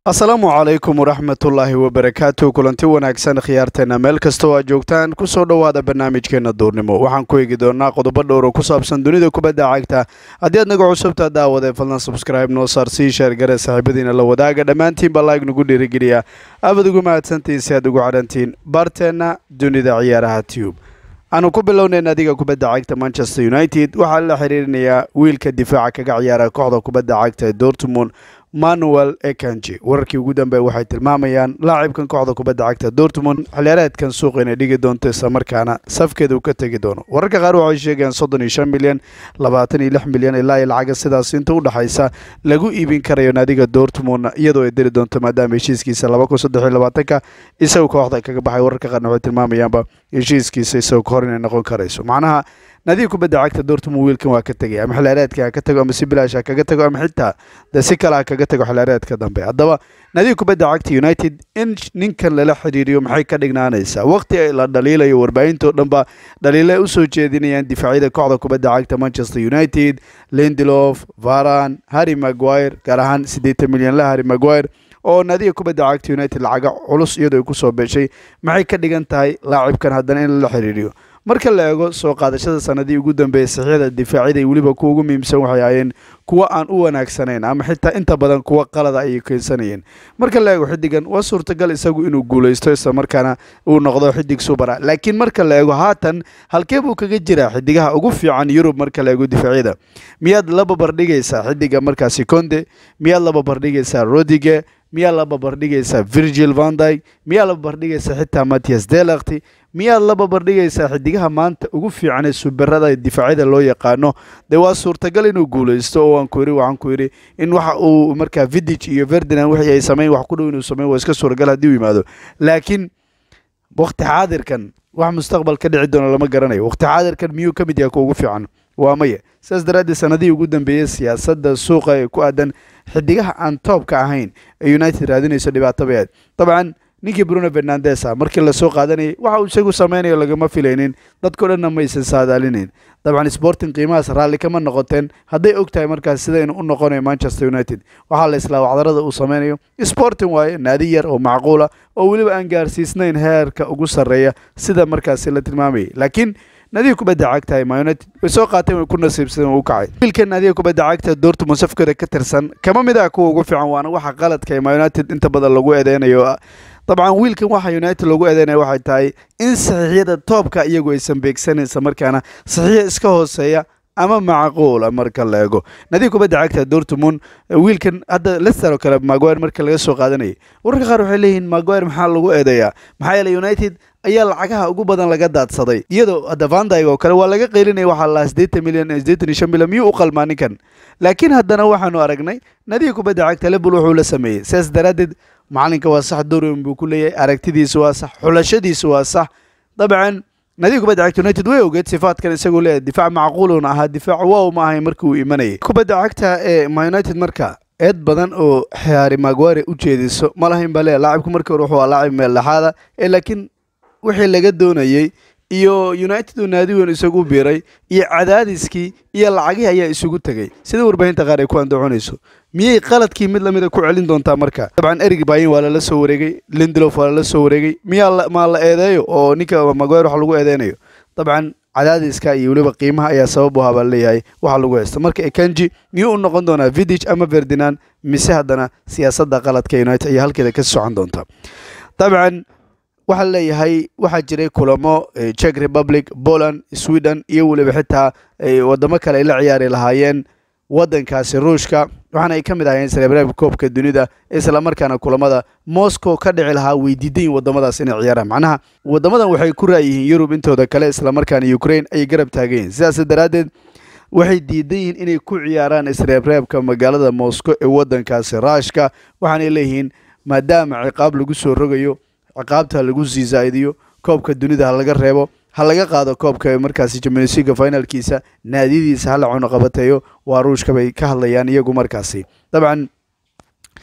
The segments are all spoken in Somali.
asalaamu calaykum waraxmatullaahi wabarakaatu kulanti wanaagsan khiyaarteena meel kasta oo aad joogtaan kusoo dhowaada barnaamijkeena duurnimo waxaan ku eegi doonaa qodobo dhowr oo ku saabsan dunida kubadda cagta haddii aad naga cusubtaa daawade fadlan subscribe noo saar sii sheergare saaxiibadiina la wadaaga dhammaantiinba laag nagu dhiirigeliya aabad ugu mahadsantihiin si aad ugu cadhantiin baarteenna dunida ciyaaraha tube aanu ku bilownayn adiga kubadda cagta manchester united waxaa la xiriirinayaa wiilka difaaca kaga ciyaara kooxda kubadda cagta ee dortmund manuel ekanji wararkii ugu dambeey waxay tilmaamayaan laacibkan kooxda kubadda cagta dortmund xiliyaareedkan suuqa inay dhigi doonto islamarkaana safkeeda uu ka tegi doono wararka qaar waxay sheegayaan soddon iyo shan milyan labaatan iyo lix milyan ilaa iyo lacaga sidaas inta u dhexaysa lagu iibin karayo naadiga dortmund iyadoo ay diri doonto maadaama heshiiskiisa laba kun saddex iyo labaatanka isagoo kooxda kaga baxay wararka qaarna waxay tilmaamayaanba heshiiskiisa isagoo ka hor inay noqon karayso macnaha naadiga kubadda cagta dortmund wiilkan waa ka tegay ama xilaareedka ha ka tago ama si bilaash ha kaga tago ama xitaa de si kale ha kaga tago xilaareedka dambe haddaba naadiga kubadda cagta united in ninkan lala xiriiriyo maxay ka dhignaanaysaa waqti la dhaliilayo warbaahinto dhan ba dhaliile usoo jeedinayaan difaacyada kooxda kubadda cagta manchester united lindelof varan harry maguire gaar ahaan siddeetan milyanla harry maguire oo naadiga kubadda cagta united lacaga culus iyadoo ay kusoo beeshay maxay ka dhigan tahay laacibkan haddana in lala xiriiriyo marka la eego soo qaadashada sanadii ugu dambeeyay saxiixda difaacyada iyo weliba kuwa ugu muhiimsan waxay ahaayeen kuwa aan u wanaagsanayn ama xitaa inta badan kuwa qalada ayay keensanayeen marka la eego xidigan waa suurtagal isagu inuu guulaysto isla markaana uu noqdo xidig subara laakiin marka la eego haatan halkee buu kaga jiraa xidigaha ugu fiican yurub marka la eego difaacyada miyaad la babardhigaysaa xidiga markaasi conde miyaad la babardhigaysaa rodige miyaa la babardhigaysaa virgil vandyg miyaa la babardhigaysaa xitaa mattias delakti miyaad la babardhigaysaa xidigaha maanta ugu fiican ee subarada difaacyada loo yaqaano dee waa suurtagal inuu guulaysto oo waan ku yidhi waxaan ku yidhi in waxa uu markaa vidij iyo ferdinand wixii ay sameyn wax ku dhow inuu sameyn waa iska suuragal haddii uu yimaado laakiin waqti xaadirkan wax mustaqbal ka dhici doona lama garanayo waqti xaadirkan miyuu ka mid yahay kuwa ugu fiican waa maya sidaas daraaddeed sanadihii ugu dambeeyey siyaasadda suuqa ee ku aadan xidigaha aan toobka ahayn ee united raadinayso dhibaato bay ahayd dabcan ninkii bruno fernandes ah markii lasoo qaadanayay waxa uu isagu sameynayo lagama filaynin dadkao dhanna maysan saadaalinayn dabcan sporting qiimahaas raalli kama noqoteen hadday og tahay markaas sida inuu u noqonayo manchester united waxaa la islaa wacdarada uu sameynayo sporting waaye naadi yar oo macquula oo weliba aan gaarsiisnayn heerka ugu sarreeya sida markaasi la tilmaamayay laakiin naadiga kubadda cagta ee munited way soo qaateen way ku nasiibsadeen uu kacay wiilkan naadiga kubadda cagta doortmund safkooda ka tirsan kama mid ah kuwa ugu fiican waana waxa qaladka ee munited inta badan lagu eedeynayo dabcan wiilkan waxa united lagu eedeynaya waxay tahay in saxiixyada toobka iyagu aysan beegsanaysa markaana saxiixa iska hooseeya ama macquula marka la eego naadiga kubadda cagta dortmund wiilkan hadda lester oo kale maguire marka laga soo qaadanayay wararka qaar waxay leeyihiin maguire maxaa lagu eedeeyaa maxaa yeeley united ayaa lacagaha ugu badan laga daadsaday iyadoo hadda vandyg oo kale waa laga qeylinaya waxaa lahaa siddeetan milyan siddeetan iyo shan milyan miyuu u qalmaa ninkan laakiin haddana waxaanu aragnay nadiga kubadda cagta lebul wuxuu la sameeyey sidaas daraaddeed macalinka waa sax dorian buu ku leeyahay aragtidiisa waa sax xulashadiisa waa sax dabcan nadiga kubadda cagta united way ogeed sifaadkan isagoo leeyahay difaac macquuluna ahaa difaac wow ma ahay markii uu imanayay kubadda cagta ee ma united marka eed badan oo xaari maguire u jeediso ma lahayn baa leeyahay laacibku markii hore wuxuu laacib meel dhexaada ee laakiin wixii laga doonayey iyo united uu naadi weyn isagu biiray iyo cadaadiskii iyo lacagihii ayaa isugu tegey sida warbaahinta qaar ay ku andacoonayso miyay qaladkii mid lamida ku celin doontaa marka dabcan erig bayin waa lala soo wareegay lindelof waa lala soo wareegay miyaa maa la eedeeyo oo ninka maguire wax lagu eedeynayo dabcan cadaadiska iyo weliba qiimaha ayaa sabab u ahaa baa leeyahay waxa lagu haysta marka ekanji miyuu u noqon doonaa vidij ama ferdinand mise haddana siyaasadda qaladka united ayaa halkeeda ka socon doonta dabcan waxaa leeyahay waxaa jiray kulamo czech republic poland sweden iyo weliba xitaa wadamo kale ay la ciyaari lahaayeen wadankaasi ruushka waxaana ay ka mid ahayeen srebreb koobka dunida islamarkaana kulamada moscow ka dhici lahaa way diidayin wadamadaas inay ciyaaraan macnaha wadamadan waxay ku raayihiin yurub intooda kale islamarkaana ukraine ayay garab taagayihin sidaas daraaddeed waxay diidan yihiin inay ku ciyaaraan isreebreebka magaalada moscow ee wadankaasi raashka waxaanay leeyihiin maadaama ciqaab lagu soo rogayo ciqaabta lagu sii zaa'idiyo koobka dunida ha laga reebo ha laga qaado koobka markaasi jamionsiga finalkiisa naadiyadiisa hala cunuqabateeyo waa ruushka bay ka hadlayaan iyagu markaasi dabcan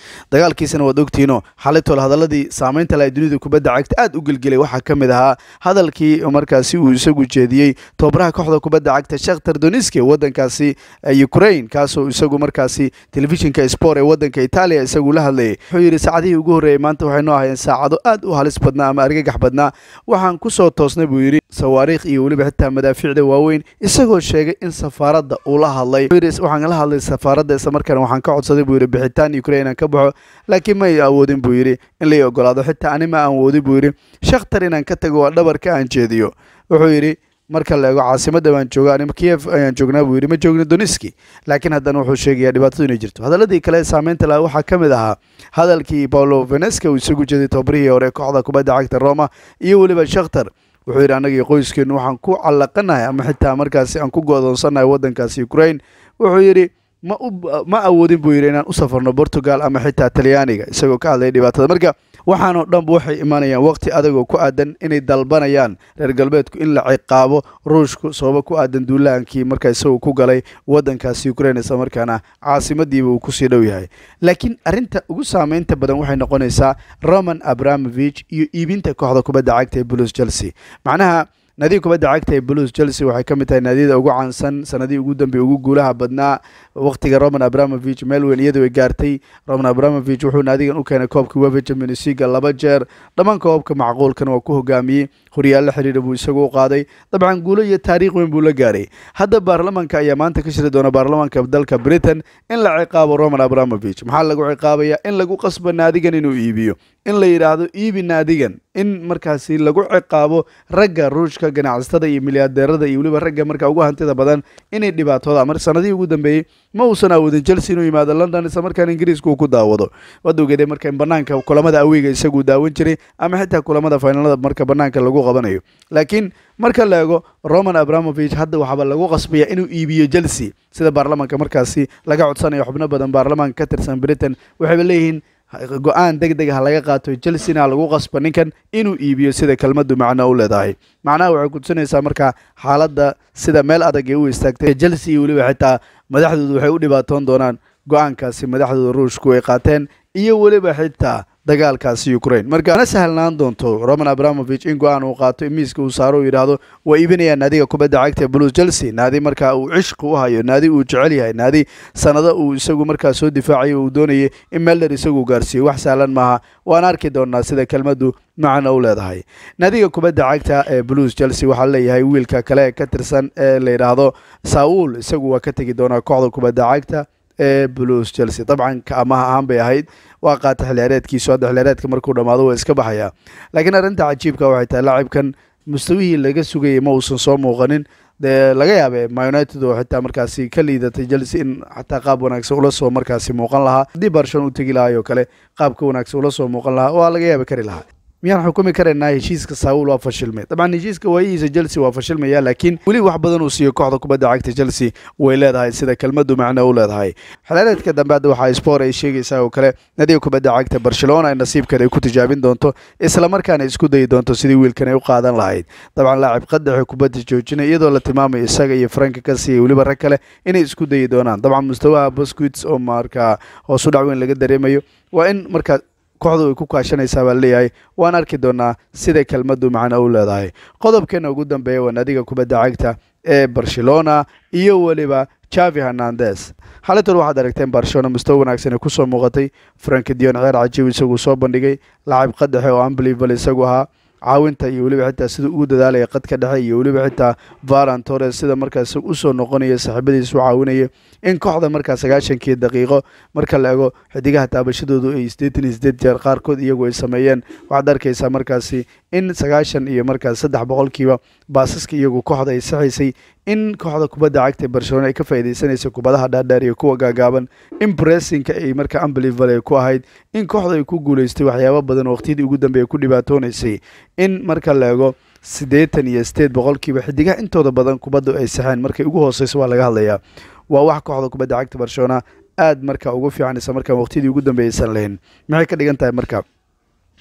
dagaalkiisana waad ogtihiinoo xalitol hadaladii saameynta laha dunida kubadda cagta aad u gelgelay waxaa ka mid ahaa hadalkii markaasi uu isagu jeediyey tobabaraha kooxda kubadda cagta shakhtar doniski ee wadankaasi ukraine kaasoo isagu markaasi telefishinka sport ee wadanka itaaliya isagu la hadlayay wuxuu yidhi saacadihii ugu horreeyey maanta waxay noo ahayeen saacado aad u halis badnaa ama argagax badnaa waxaan kusoo toosnay buu yidhi sawaariikh iyo weliba xitaa madaafiicda waaweyn isagoo sheegay in safaaradda uu la hadlay waxaan la hadlay safaaradda islamarkaana waxaan ka codsaday buu yidhi bixitaan ukraine aan ka baxo laakiin may awoodin buu yidhi in lai ogolaado xitaa ani ma aan woodin buu yidhi shakhtar inaan ka tago waa dhabarka aan jeediyo wuxuu yidhi marka la eego caasimadda baan jooga anima kiev ayaan joognaa buu yidhi ma joogno doniski laakiin haddana wuxuu sheegayaa dhibaatadu inay jirto hadaladii kale ee saameynta laha waxaa ka mid ahaa hadalkii paulo veneska uu isagu jeeday tobarihii hore kooxda kubadda cagta roma iyo weliba shakhtar wuxuu yidhi annagii qoyskeenu waxaan ku callaqanahay ama xitaa markaasi aan ku go'doonsannahay waddankaasi ukraine wuxuu yidhi ma u ma awoodin buu yidhi inaan u safarno portugal ama xitaa talyaaniga isagoo ka hadlaya dhibaatada marka waxaanoo dhanba waxay imanayaan waqti adagoo ku aadan inay dalbanayaan reer galbeedku in la ciqaabo ruushku sababo ku aadan duulaankii markaa isagoo ku galay waddankaasi ukraine isla markaana caasimadiiba uu kusii dhow yahay laakiin arrinta ugu saameynta badan waxay noqonaysaa roman abramovich iyo iibinta kooxda kubadda cagta ee bulus chelsea macnaha naadiga kubadda cagta ee blues chelsea waxay ka mid tahay naadiyada ugu caansan sanadihii ugu dambeey ugu guulaha badnaa waqtiga roman abramovich meel weyn iyadu ay gaartay roman abramovich wuxuu naadigan u keenay koobka wefa champions league laba jeer dhammaan koobabka macquulkan waa ku hogaamiyey horyaallo xidhiidha buu isagu u qaaday dabcan guulo iyo taariikh weyn buu la gaaray hadda baarlamaanka ayaa maanta ka shiri doona baarlamaanka dalka britain in la ciqaabo roman abramovich maxaa lagu ciqaabaya in lagu qasbo naadigan inuu iibiyo in la yidhaahdo iibi naadigan in markaasi lagu ciqaabo ragga ruushka ganacsatada iyo milyadeerada iyo weliba ragga markaa ugu hantida badan inay dhibaatooda mar sanadihii ugu dambeeyey ma uusan awoodin chelsea inuu yimaado london isla markaana ingiriiska uu ku daawado waad ogeedee marka in banaanka kulamada aweyga isaguu daawan jiray ama xitaa kulamada finaalada marka banaanka lagu qabanayo laakiin marka la eego roman abramovich hadda waxaaba lagu qasbaya inuu iibiyo chelsea sida baarlamaanka markaasi laga codsanayo xubno badan baarlamaanka ka tirsan britain waxayba leeyihiin go-aan deg deg ha laga qaato chelsea-na lagu qasba ninkan inuu iibiyo sida kelmaddu macno u leedahay macnaha waxay kutusinaysaa markaa xaaladda sida meel adag ee u istaagtay chelsea iyo weliba xitaa madaxdoodu waxay u dhibaatoon doonaan go-aankaasi madaxdooda ruushku ay qaateen iyo weliba xitaa dagaalkaasi ukraine marka mana sahlnaan doonto roman abramovich in go-aan uu qaato in miiska uu saaro uu yidhaahdo waa iibinayaan naadiga kubadda cagta blues chelsea naadi markaa uu cishqi u hayo naadi uu jecel yahay naadi sanado uu isagu markaa soo difaacayo uu doonayay in melder isagu gaarsiiyo wax sahlan maaha waan arki doonaa sida kelmaddu macna u leedahay naadiga kubadda cagta ee blues chelsea waxaa leeyahay wiilka kale ka tirsan ee la yidhaahdo saul isagu waa ka tegi doonaa kooxda kubadda cagta ee blues chelsea dabcan amaha ahaan bay ahayd waa qaata xilciyaareedkiisu hadda xilciyaareedka markuu dhammaado waa iska baxayaa laakiin arrinta cajiibka waxay tahay laacibkan mustawihii laga sugayay ma uusan soo muuqanin dee laga yaabee ma united oo xitaa markaasi ka liidatay chelsea in xataa qaab wanaagsan ula soo markaasi muuqan lahaa haddii barshon u tegi lahaay oo kale qaabka wanaagsan ula soo muuqan lahaa waa laga yaabi kari lahaa miyaan xukumi karaynaa heshiiska saul waa fashilmay dabcan heshiiska waayihiisa chelsea waa fashilmaya laakiin weli wax badan uu siiyo kooxda kubadda cagta chelsea way leedahay sida kelmaddu macno u leedahay xilaareedka dambe hadda waxaa sport ay sheegaysaa oo kale nadiga kubadda cagta barcelona ay nasiibkan ay ku tijaabin doonto islamarkaana isku dayi doonto sidii wiilkan ay u qaadan lahayd dabcan laacib qadaxe kubadda joojinay iyadoo la tilmaamayo isaga iyo franka kasi iyo weliba rag kale inay isku dayi doonaan dabcan mustawaha bosquits oo markaa hoos u dhac weyn laga dareemayo waa in markaa kooxdu ay ku kaashanaysaa baa leeyahay waan arki doonaa sida kelmaddu macno u leedahay qodobkeena ugu dambeeya waa naadiga kubadda cagta ee barcelona iyo weliba javi hernandes xalintan waxaad aragteen barcelona mustawa wanaagsan ay kusoo muuqatay frank dion ceer cajiib isaguu soo bandhigay lacab qadaxe oo unbelievable isagu ahaa caawinta iyo weliba xitaa sida ugu dadaalaya qadka dhexe iyo weliba xitaa varan torres sida markaas usoo noqonaya saaxiibadiis u caawinaya in kooxda markaa sagaashankii daqiiqo marka la ego xidigaha taabashadoodu ay siddeetan iyo siddeed jeer qaarkood iyagu ay sameeyeen waxaad arkaysaa markaasi in sagaashan iyo markaas saddex boqolkiiba baasaska iyagu kooxda ay saxaysay in kooxda kubadda cagta barcelona ay ka faa'iidaysanaysa kubadaha dhaadheer iyo kuwa gaagaaban in bressinka ay markaa unbelievable ay ku ahayd in kooxda ay ku guulaystay waxyaabo badan waqtiyadii ugu dambeeya ku dhibaatoonaysay in marka la ego siddeetan iyo sideed boqolkiiba xidigaha intooda badan kubaddu ay saxeen markay ugu hooseyso waa laga hadlayaa waa wax kooxda kubadda cagta barcelona aad marka ugu fiican isla markaa waqtiyadii ugu dambeeyaysan lahayn maxay ka dhigan tahay marka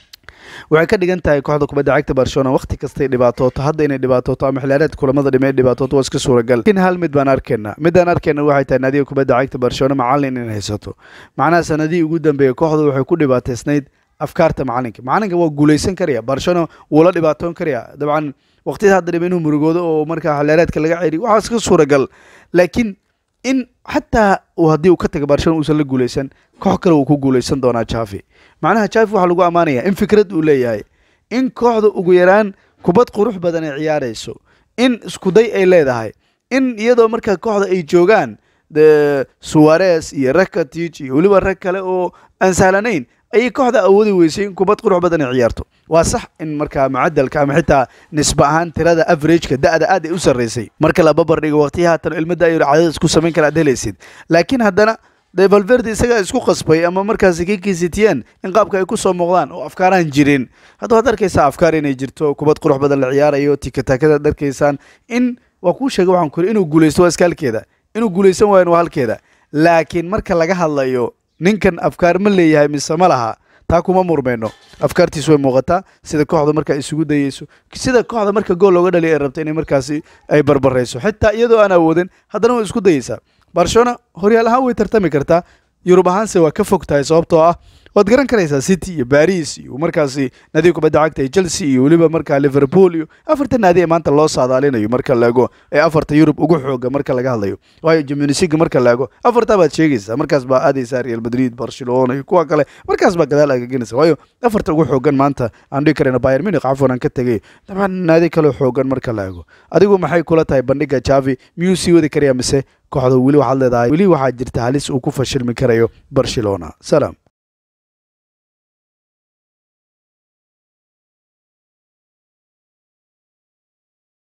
waxay ka dhigan tahay kooxda kubadda cagta barcelona waqti kastay dhibaatooto hadda inay dhibaatooto ama xilaareed kulamada dhime dhibaatooto waa iska suuragal lakin hal mid baan arkaynaa midaan arkayna waxay tahay naadiga kubadda cagta barcelona macallin inay haysato macnaha sanadihii ugu dambeeyey kooxdu waxay ku dhibaataysnayd afkaarta macalinka macalinka waa guuleysan karaya barcelona wuu la dhibaatoon karaya dabcan waqtiyada hadda dhime inuu murugoodo oo markaa xilaareedka laga celiy waxaa iska suuragal laakiin in xataa haddii uu ka taga barcelona uusan la guuleysan koox kale uu ku guuleysan doonaa javi macnaha javi waxaa lagu ammaanaya in fikrad uu leeyahay in kooxda ugu yaraan kubad qurux badan ay ciyaarayso in iskuday ay leedahay in iyadoo markaa kooxda ay joogaan de suwares iyo rakatic iyo weliba rag kale oo aan sahlanayn ayay kooxda awoodi weysay in kubad qurux badan ay ciyaarto waa sax in markaa mucadalka ama xitaa nisba ahaan tirada averageka da-da aad ay u sarreysay marka la babar dhigo waqtiyi haatan ilmada ay cadadis ku samayn kara aad helaysid laakiin haddana de valverde isagaa isku qasbay ama markaasi kikisitiyeen in qaabka ay kusoo muuqdaan oo afkaaraan jirin hadda waad arkaysaa afkaar inay jirto kubad qurux badan la ciyaarayo tikatakada ad arkaysaan in waa kuu sheegay waxaan ku inuu guuleysto waa iska halkeeda inuu guuleysan waayan waa halkeeda laakiin marka laga hadlayo ninkan afkaar ma leeyahay mise ma laha taa kuma murmayno afkaartiisu way muuqataa sida kooxda markaa isugu dayeyso sida kooxda marka gool looga dhaliya ay rabta inay markaasi ay barbarayso xitaa iyadoo aan awoodin haddana way isku dayeysaa barcelona horyaal ahaan way tartami kartaa yurub ahaanse waa ka fog tahay sababtoo ah waad garan karaysaa city iyo baris iyo markaasi naadiga kubadda cagta iyo chelsea iyo weliba markaa liverpool iyo afarta naadi ee maanta loo saadaalinayo marka laego ee afarta yurub ugu xooga marka laga hadlayo waayo jamunisiga marka laego afartaa baad sheegaysaa markaas baa aadaysaa real madrid barcelona iyo kuwa kale markaas baa gadaal agagenaysa waayo afarta ugu xoogan maanta aan dhihi karayna bayer munich cafwan aan ka tegay dabcan naadi kale xoogan marka la ego adigu maxay kula tahay bandhiga javi miyuu sii wadi karaya mise kooxda weli waxaad leedahay weli waxaa jirta halis uu ku fashilmi karayo barcelona salaam